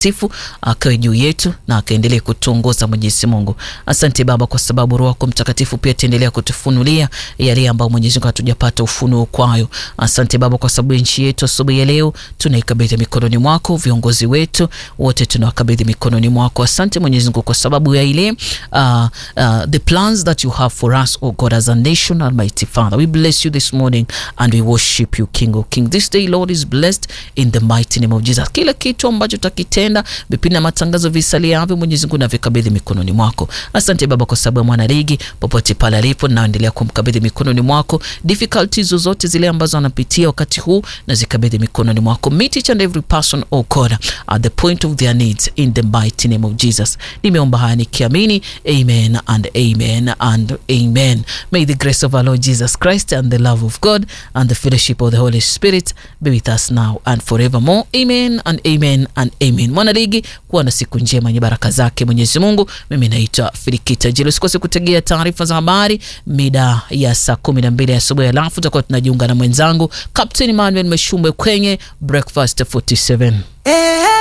sifu akawe juu yetu na akaendelee kutuongoza Mwenyezi Mungu. Asante Baba kwa sababu Roho yako Mtakatifu pia ataendelea kutufunulia yale ambayo Mwenyezi Mungu hatujapata ufunuo kwayo. Asante Baba kwa sababu nchi yetu asubuhi ya leo tunaikabidhi mikononi mwako, viongozi wetu wote tunawakabidhi mikononi mwako. Asante Mwenyezi Mungu kwa sababu ya ile uh, uh, the plans that you have for us oh God as a nation Almighty Father. We bless you this morning and we worship you King of King. This day Lord is blessed in the mighty name of Jesus. Kila kitu ambacho tutakitenda vipindi na matangazo visaliavyo Mwenyezi Mungu navikabidhi mikononi mwako. Asante Baba kwa sababu ya mwana ligi popote pale alipo, naendelea kumkabidhi mikononi mwako. Difficulties zozote zile ambazo anapitia wakati huu na zikabidhi mikononi mwako. Meet each and every person oh God at the point of their needs in the mighty name of Jesus. Nimeomba haya nikiamini, amen and amen and amen. May the grace of our Lord Jesus Christ and the love of God and the fellowship of the Holy Spirit be with us now and forevermore. Amen and amen and amen. Mwana ligi, kuwa na siku njema yenye baraka zake Mwenyezi Mungu. Mimi naitwa Filikita Jilo. Usikose kutegea taarifa za habari mida ya saa kumi na mbili asubuhi, alafu tutakuwa tunajiunga na mwenzangu Captain Manuel Meshumbwe kwenye Breakfast 47.